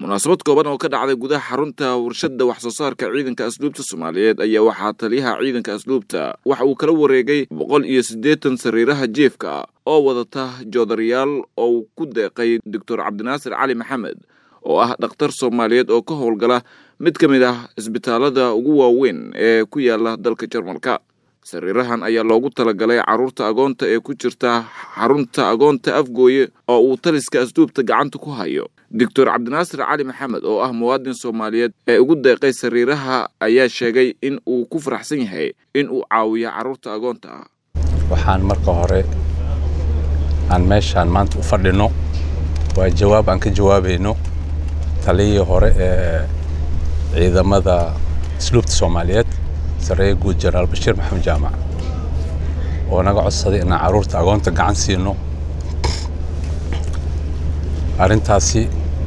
munaasabad kooban oo ka dhacday gudaha xarunta warshadda wax soo saarka ciidanka asluubta soomaaliyeed ayaa waxaa taliyaha ciidanka asluubta waxa uu kala wareegay boqol iyo siddeetan sariiraha jiefka oo wadata joodarayaal oo uu ku deeqay doctor cabdinaasir cali maxamed oo ah dhakhtar soomaaliyeed oo ka howlgala mid ka mid ah isbitaalada ugu waaweyn ee ku yaala dalka jarmalka sariirahan ayaa loogu talagalay carruurta agoonta ee ku jirta xarunta agoonta afgooye oo uu taliska asluubta gacanta ku hayo doctor cabdinaasir cali maxamed oo ah muwaadin soomaaliyeed ee ugu deeqay sariiraha ayaa sheegay in uu ku faraxsan yahay in uu caawiyo carruurta agoonta ah waxaan marka hore aan meeshaan maanta u fadhino waa jawaab aan ka jawaabayno taliyii hore ee ciidamada asluubta soomaaliyeed sareeye guud jenaraal bashiir maxamed jaamac oo naga codsaday inaan carruurta agoonta gacan siino arrintaasi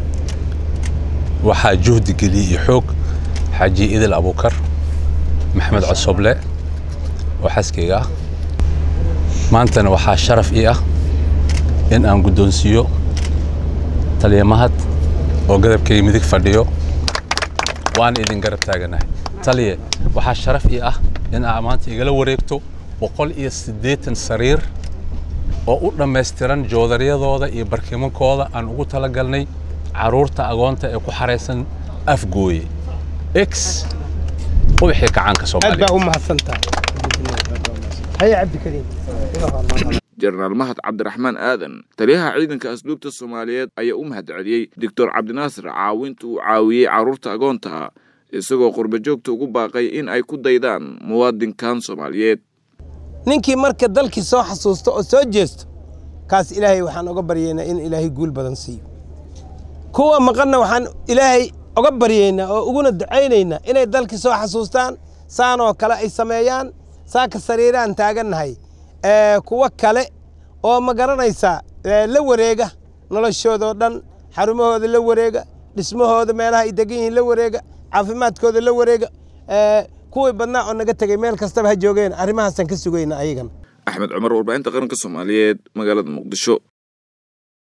waxaa juhdi geliyey iyo xoog xaaji idil abuukar maxamed cosoble oo xaskayga ah maantana waxaa sharaf ii ah in aan guddoonsiiyo taliya mahad oo gadabkayga midig fadhiyo waana idin garab taaganahay taliye waxaa sharaf ii ah in aa maanta igala wareegto boqol iyo siddeetan sariir oo u dhammaystiran joodaryadooda iyo barkimankooda aan ugu talagalnay carruurta agoonta ee ku xaraysan afgooye x ubaxii kacaanka soomaaliya aad baa u mahadsantahay haya cabdikariim jenaraal mahad cabdiraxmaan aadan taliyaha ciidanka asluubta soomaaliyeed ayaa u mahad celiyey doctor cabdinaasir caawinta uu caawiyey carruurta agoonta ah isagoo qurbajoogta ugu baaqay in ay ku daydaan muwaadinkan soomaaliyeed ninkii marka dalkii soo xasuusto oo soo jeesto kaas ilaahay waxaan oga baryaynaa in ilaahay guul badan siiyo kuwa maqanna waxaan ilaahay oga baryaynaa oo uguna ducaynaynaa inay dalkii soo xasuustaan saanoo kale ay sameeyaan saaka sariiraan taagannahay kuwo kale oo ma garanaysaa la wareega noloshoodao dhan xarumahooda la wareega dhismahooda meelaha ay degan yihiin la wareega caafimaadkooda la wareega kuwii badnaa oo naga tegey meel kastaba ha joogeen arrimahaasaan ka sugayna ayagana axmed cumar warbaahinta qaranka soomaaliyeed magaalada muqdisho